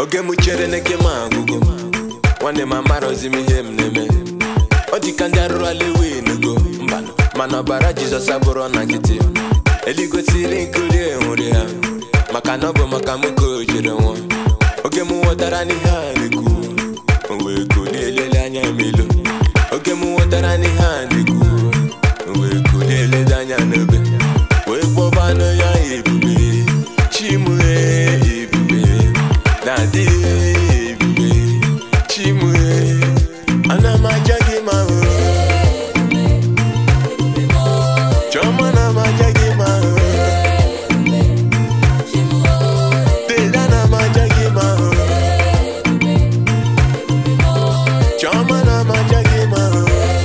oge m chere n'eke m agwụgo nwanne m amarọzi m ihe m na-eme ọ dị ka ndị arụrụala ewenugo mbanụ mana ọbara jizọs abụrụ na nkịtị eluigwe siri nkuri enwuri ha maka na ọ bụ maka m ka o jere nwụọ oge m ghọtara n'ihe a na-ekwu o wee kulie elele anya m elu oge m ghọtara n'ihe a na-ekwu o wee kulie elele anya n'obe wee kpọbanụ ya ebube chimue ebube na-adị ebube chimue ana m aja gị ma hụ Chọma na m aja gị ma hụ Deda na m aja gị ma hụ Chọma na m aja gị ma hụ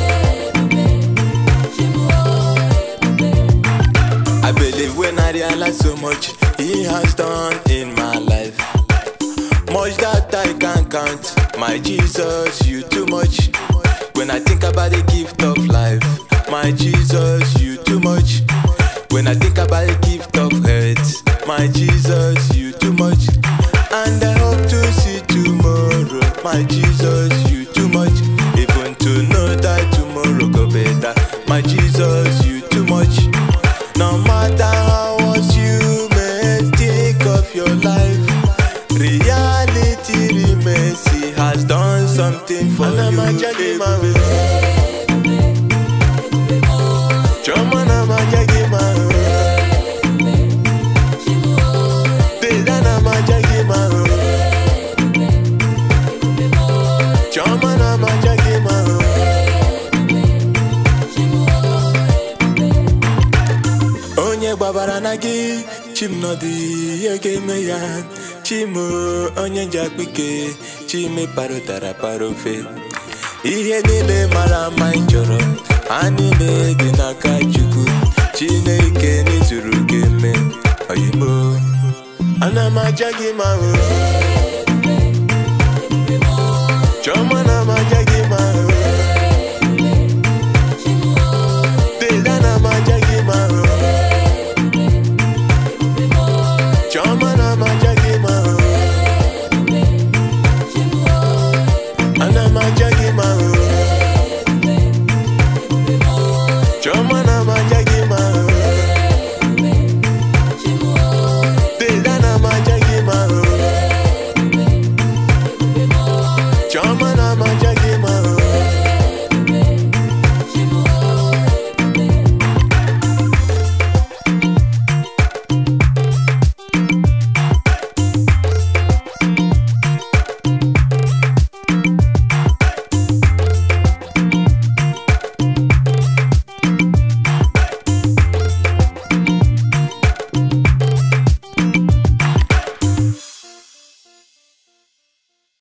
I believe when I realize so much He has done in my life Much that I can't count My Jesus, you too much When I think about the gift of life My Jesus, you too much When I think about the gift of health My Jesus, you too much And I hope to see tomorrow My Jesus, you too much Even to know that tomorrow go better My Jesus, you too much No matter how much you may think of your life Reality remains He has done something for you baby. Choma na majagi ma Deda na majagi ma Choma na majagi ma Onye gbabara na gị chimnọdụ ihe ga-eme ya chimo onye njakpike chime parụtara para ofe ihe niile mara mma ị chọrọ ha niile dị n'aka chukwu chineke n'izuru gị eme oyimo ana m aja gị ma hụ